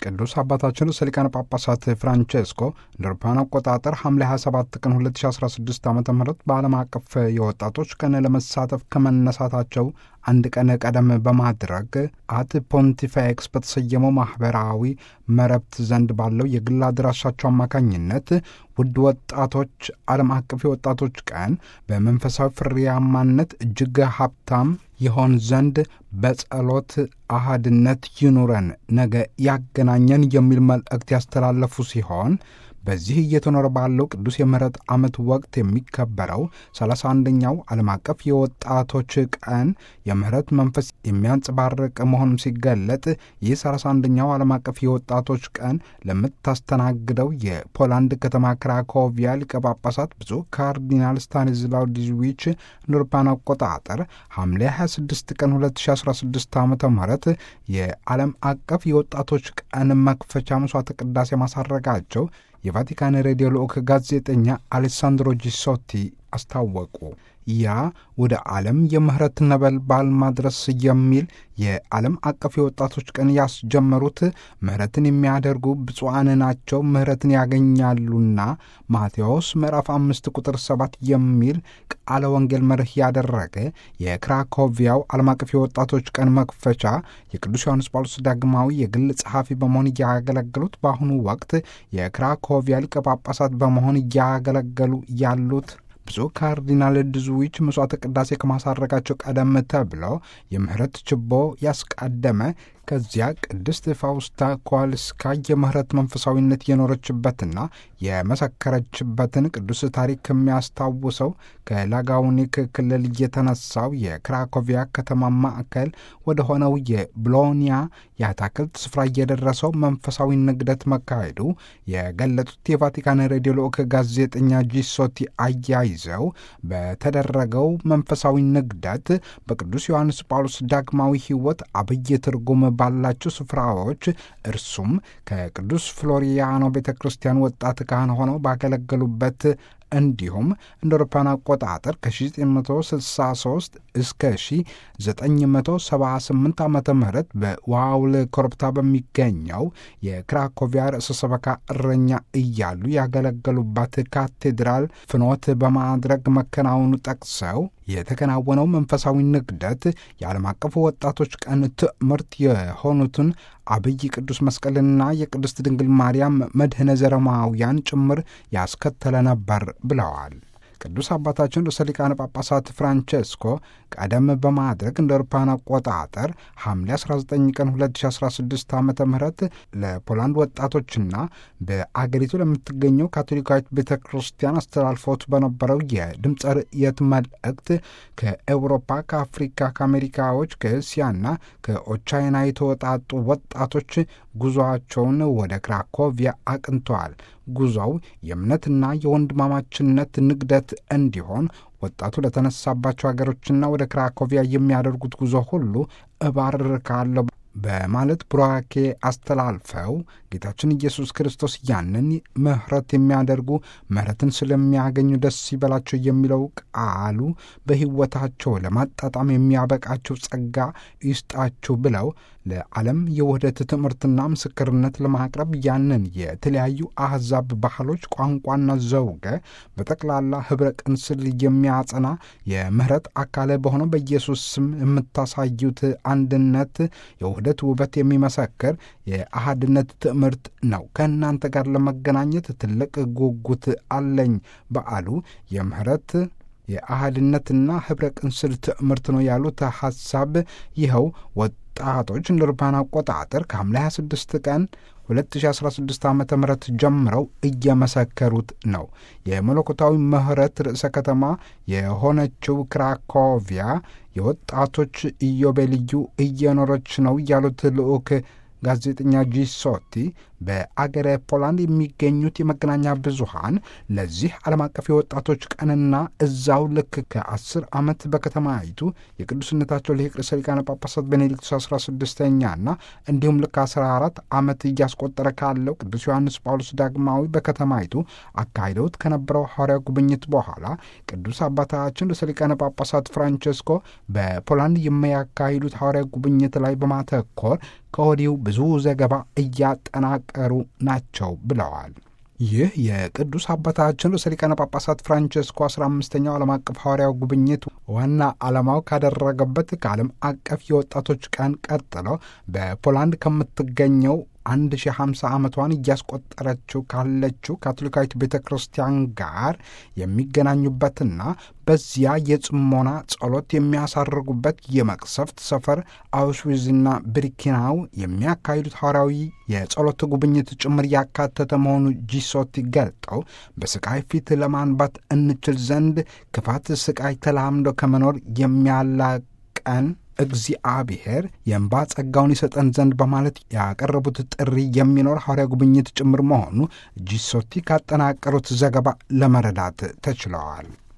ቅዱስ አባታችን ርዕሰ ሊቃነ ጳጳሳት ፍራንቼስኮ እንደ አውሮፓውያን አቆጣጠር ሐምሌ 27 ቀን 2016 ዓ ም በዓለም አቀፍ የወጣቶች ቀን ለመሳተፍ ከመነሳታቸው አንድ ቀን ቀደም በማድረግ አት ፖንቲፌክስ በተሰየመው ማኅበራዊ መረብት ዘንድ ባለው የግል አድራሻቸው አማካኝነት ውድ ወጣቶች ዓለም አቀፍ የወጣቶች ቀን በመንፈሳዊ ፍሬያማነት እጅግ ሀብታም ይሆን ዘንድ በጸሎት አሃድነት ይኑረን፣ ነገ ያገናኘን የሚል መልእክት ያስተላለፉ ሲሆን በዚህ እየተኖረ ባለው ቅዱስ የምህረት ዓመት ወቅት የሚከበረው 31ኛው ዓለም አቀፍ የወጣቶች ቀን የምህረት መንፈስ የሚያንጸባርቅ መሆኑም ሲገለጥ ይህ 31ኛው ዓለም አቀፍ የወጣቶች ቀን ለምታስተናግደው የፖላንድ ከተማ ክራኮቪያ ሊቀ ጳጳሳት ብፁዕ ካርዲናል ስታኒዝላው ዲዝዊች እንደ አውሮፓውያን አቆጣጠር ሐምሌ 26 ቀን 2016 ዓ ም የዓለም አቀፍ የወጣቶች ቀን መክፈቻ መስዋዕተ ቅዳሴ ማሳረጋቸው የቫቲካን ሬዲዮ ልዑክ ጋዜጠኛ አሌሳንድሮ ጂሶቲ አስታወቁ። ያ ወደ ዓለም የምህረት ነበልባል ማድረስ የሚል የዓለም አቀፍ የወጣቶች ቀን ያስጀመሩት ምህረትን የሚያደርጉ ብፁዓን ናቸው ምህረትን ያገኛሉና ማቴዎስ ምዕራፍ አምስት ቁጥር ሰባት የሚል ቃለ ወንጌል መርህ ያደረገ የክራኮቪያው ዓለም አቀፍ የወጣቶች ቀን መክፈቻ የቅዱስ ዮሐንስ ጳውሎስ ዳግማዊ የግል ጸሐፊ በመሆን እያገለገሉት በአሁኑ ወቅት የክራኮቪያ ሊቀ ጳጳሳት በመሆን እያገለገሉ ያሉት ብፁዕ ካርዲናል ድዙዊች መስዋዕተ ቅዳሴ ከማሳረጋቸው ቀደም ተብሎ የምህረት ችቦ ያስቀደመ ከዚያ ቅድስት ፋውስታ ኳልስካ የምህረት መንፈሳዊነት የኖረችበትና የመሰከረችበትን ቅዱስ ታሪክ ከሚያስታውሰው ከላጋውኒክ ክልል የተነሳው የክራኮቪያ ከተማ ማዕከል ወደ ሆነው የብሎኒያ የአታክልት ስፍራ እየደረሰው መንፈሳዊ ንግደት መካሄዱ የገለጡት የቫቲካን ሬዲዮ ልዑክ ጋዜጠኛ ጂሶቲ አያይዘው በተደረገው መንፈሳዊ ንግደት በቅዱስ ዮሐንስ ጳውሎስ ዳግማዊ ሕይወት አብይ ትርጉም ባላቸው ስፍራዎች እርሱም ከቅዱስ ፍሎሪያኖ ቤተ ክርስቲያን ወጣት ካህን ሆነው ባገለገሉበት እንዲሁም እንደ አውሮፓውያን አቆጣጠር ከ1963 እስከ 1978 ዓ ም በዋውል ኮረብታ በሚገኘው የክራኮቪያ ርዕሰ ሰበካ እረኛ እያሉ ያገለገሉባት ካቴድራል ፍኖት በማድረግ መከናወኑ ጠቅሰው የተከናወነው መንፈሳዊ ንግደት የዓለም አቀፉ ወጣቶች ቀን ትምህርት የሆኑትን አብይ ቅዱስ መስቀልና የቅድስት ድንግል ማርያም መድህነ ዘረማውያን ጭምር ያስከተለ ነበር ብለዋል። ቅዱስ አባታችን ርዕሰ ሊቃነ ጳጳሳት ፍራንቼስኮ ቀደም በማድረግ እንደ አውሮፓውያን አቆጣጠር ሐምሌ 19 ቀን 2016 ዓ ም ለፖላንድ ወጣቶችና በአገሪቱ ለምትገኘው ካቶሊካዊት ቤተ ክርስቲያን አስተላልፎት በነበረው የድምፀ ርእየት መልእክት ከኤውሮፓ፣ ከአፍሪካ፣ ከአሜሪካዎች፣ ከእስያና ከኦቻይና የተወጣጡ ወጣቶች ጉዞአቸውን ወደ ክራኮቪያ አቅንተዋል። ጉዞው የእምነትና የወንድማማችነት ንግደት እንዲሆን ወጣቱ ለተነሳባቸው ሀገሮችና ወደ ክራኮቪያ የሚያደርጉት ጉዞ ሁሉ እባርካለሁ በማለት ቡራኬ አስተላልፈው ጌታችን ኢየሱስ ክርስቶስ ያንን ምሕረት የሚያደርጉ ምሕረትን ስለሚያገኙ ደስ ይበላቸው የሚለው ቃሉ በሕይወታቸው ለማጣጣም የሚያበቃቸው ጸጋ ይስጣችሁ ብለው ለዓለም የውህደት ትምህርትና ምስክርነት ለማቅረብ ያንን የተለያዩ አሕዛብ ባህሎች፣ ቋንቋና ዘውገ በጠቅላላ ኅብረ ቅንስል የሚያጸና የምሕረት አካል በሆነው በኢየሱስ ስም የምታሳዩት አንድነት የውህደት ውበት የሚመሰክር የአሃድነት ትምህርት ነው። ከእናንተ ጋር ለመገናኘት ትልቅ ጉጉት አለኝ። በዓሉ የምሕረት የአህድነትና ኅብረ ቅንስል ትምህርት ነው ያሉት ሐሳብ ይኸው ወጣቶች እንደ አውሮፓውያን አቆጣጠር ከሐምሌ 26 ቀን 2016 ዓ ም ጀምረው እየመሰከሩት ነው። የመለኮታዊ ምሕረት ርዕሰ ከተማ የሆነችው ክራኮቪያ የወጣቶች ኢዮቤልዩ እየኖረች ነው ያሉት ልዑክ ጋዜጠኛ ጂሶቲ በአገረ ፖላንድ የሚገኙት የመገናኛ ብዙሃን ለዚህ ዓለም አቀፍ የወጣቶች ቀንና እዛው ልክ ከአስር ዓመት በከተማይቱ የቅዱስነታቸው ሊቅ ርዕሰ ሊቃነ ጳጳሳት ቤኔዲክቱስ 16ኛና እንዲሁም ልክ 14 ዓመት እያስቆጠረ ካለው ቅዱስ ዮሐንስ ጳውሎስ ዳግማዊ በከተማይቱ አካሂደውት ከነበረው ሐዋርያ ጉብኝት በኋላ ቅዱስ አባታችን ርዕሰ ሊቃነ ጳጳሳት ፍራንቸስኮ በፖላንድ የሚያካሂዱት ሐዋርያ ጉብኝት ላይ በማተኮር ከወዲሁ ብዙ ዘገባ እያጠናቀሩ ናቸው ብለዋል። ይህ የቅዱስ አባታችን ርዕሰ ሊቃነ ጳጳሳት ፍራንቸስኮ አስራ አምስተኛው ዓለም አቀፍ ሐዋርያው ጉብኝት ዋና ዓላማው ካደረገበት ከዓለም አቀፍ የወጣቶች ቀን ቀጥሎ በፖላንድ ከምትገኘው አንድ ሺህ ሃምሳ ዓመቷን እያስቆጠረችው ካለችው ካቶሊካዊት ቤተ ክርስቲያን ጋር የሚገናኙበትና በዚያ የጽሞና ጸሎት የሚያሳርጉበት የመቅሰፍት ሰፈር አውሽዊዝና ብሪኪናው የሚያካሂዱት ሐዋርያዊ የጸሎት ጉብኝት ጭምር ያካተተ መሆኑ ጂሶቲ ገልጠው በስቃይ ፊት ለማንባት እንችል ዘንድ ክፋት፣ ስቃይ ተላምዶ ከመኖር የሚያላቀን እግዚአብሔር የእንባ ጸጋውን ይሰጠን ዘንድ በማለት ያቀረቡት ጥሪ የሚኖር ሐዋርያ ጉብኝት ጭምር መሆኑ ጂሶቲ ካጠናቀሩት ዘገባ ለመረዳት ተችለዋል።